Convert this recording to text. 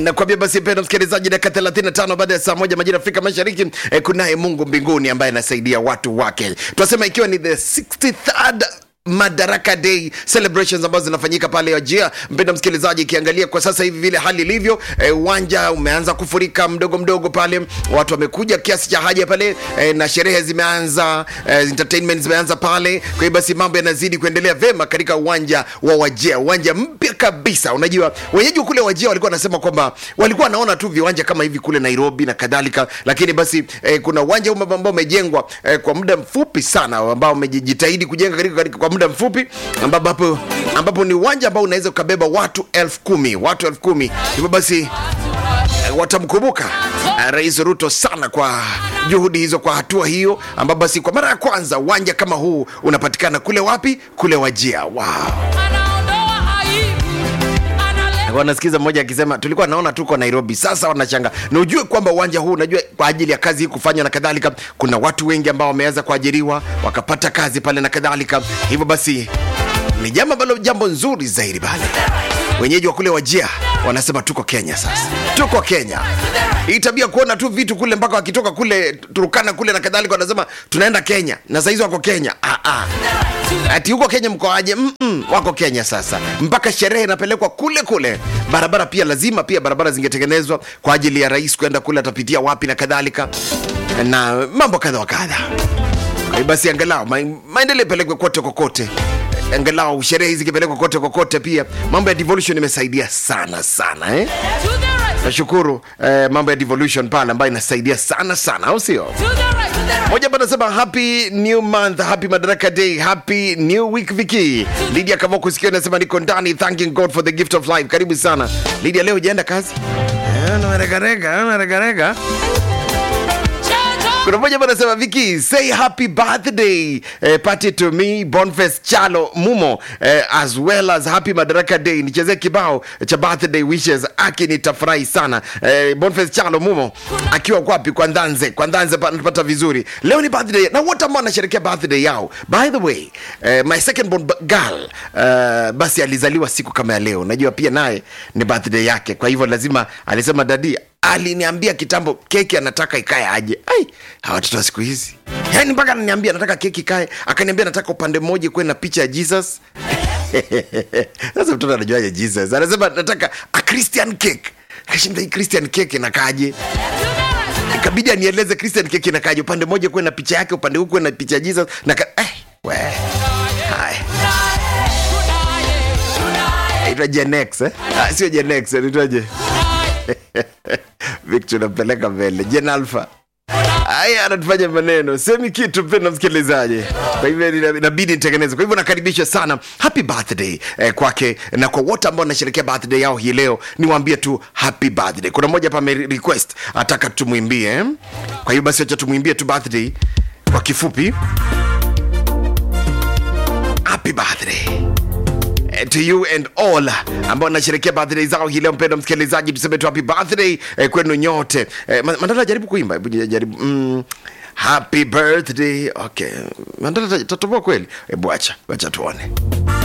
nakwambia basi mpendo msikilizaji dakika 35 baada ya saa moja majira afrika mashariki eh, kunaye mungu mbinguni ambaye anasaidia watu wake tunasema ikiwa ni the 63rd madaraka day celebrations ambazo zinafanyika pale ajia mpenda msikilizaji ikiangalia kwa sasa hivi vile hali ilivyo eh, uwanja umeanza kufurika mdogo mdogo pale watu wamekuja kiasi cha haja pale eh, na sherehe zimeanza eh, entertainment zimeanza pale kwa hiyo basi mambo yanazidi kuendelea vema katika uwanja wa wajia uwanja mpya kabisa unajua wenyeji kule wajia walikuwa wanasema kwamba walikuwa wanaona tu viwanja kama hivi kule nairobi na kadhalika lakini basi eh, kuna uwanja huu ambao umejengwa eh, kwa muda mfupi sana ambao umejitahidi kujenga katika, katika kwa muda mfupi ambapo, ambapo ni uwanja ambao unaweza ukabeba watu elfu kumi watu elfu kumi hivyo basi eh, watamkumbuka eh, rais ruto sana kwa juhudi hizo kwa hatua hiyo ambapo basi kwa mara ya kwanza uwanja kama huu unapatikana kule wapi kule wajia wow. anaondoa aibu analeta wanasikiza mmoja akisema tulikuwa naona tuko nairobi sasa wanachanga na ujue kwamba uwanja huu unajua kwa ajili ya kazi hii kufanywa na kadhalika kuna watu wengi ambao wameweza kuajiriwa wakapata kazi pale na kadhalika hivyo basi ni jambo ambalo jambo nzuri zaidi pale wenyeji wa kule wajia wanasema tuko kenya sasa tuko kenya hii tabia kuona tu vitu kule mpaka wakitoka kule turukana kule na kadhalika wanasema tunaenda kenya na sahizi wako kenya ah, ah ati huko kenya mkoaje Mm-mm, wako kenya sasa mpaka sherehe inapelekwa kule kule barabara pia lazima pia barabara zingetengenezwa kwa ajili ya rais kwenda kule atapitia wapi na kadhalika na mambo kadha wa kadha Kwa hiyo basi angalau ma, maendeleo ipelekwe kote kokote angalau sherehe hizi ikipelekwa kote kokote pia mambo ya devolution imesaidia sana sana eh? to the right nashukuru eh, mambo ya devolution pale ambayo inasaidia sana sana au sio to the right to the right moja hapa anasema happy new month happy madaraka day happy new week viki lidia kama kusikia nasema niko ndani thanking god for the gift of life karibu sana lidia leo ujaenda kazi Eh, unaregarega unaregarega Change kuna mmoja hapa anasema viki say happy birthday eh, party to me bonfes chalo mumo eh, as well as happy madaraka day nichezee kibao cha birthday wishes aki nitafurahi sana eh, bonfes chalo mumo akiwa kwapi kwa ndanze kwa ndanze pa- napata vizuri leo ni birthday na wote ambao wanasherekea birthday yao by the way eh, my second born b- girl eh, basi alizaliwa siku kama ya leo najua pia naye ni birthday yake kwa hivyo lazima alisema dadi aliniambia kitambo keki anataka ikae aje ai hawa watoto wa siku hizi yani mpaka ananiambia anataka keki ikae akaniambia nataka upande mmoja kuwe na picha ya jesus sasa mtoto anajuaje jesus anasema nataka a christian cake kashinda hii christian cake inakaaje ikabidi anieleze christian cake inakaaje upande mmoja kuwe na picha yake upande huu kuwe na picha ya jesus na ka... eh, we. Haya. Inaitwa Gen X, eh? Ah, sio Gen X, inaitwaje? Victor unampeleka mbele. Gen Alpha. Haya anatufanya maneno semi kitu mpenda msikilizaji kwa hivyo ina- inabidi nitengeneze kwa hivyo nakaribisha sana happy birthday eh, kwake na kwa wote ambao wanasherekea birthday yao hii leo niwaambie tu happy birthday kuna mmoja hapa ame request ataka tumwimbie eh? kwa hiyo basi wacha tumwimbie tu birthday kwa kifupi happy birthday eh, to you and all ambao nasherekea birthday zao hii leo mpendo msikilizaji tuseme tu happy birthday eh, kwenu nyote eh, Ma- mandala jaribu kuimba hebu jaribu mm, happy birthday okay mandala tatoboa kweli hebu acha acha tuone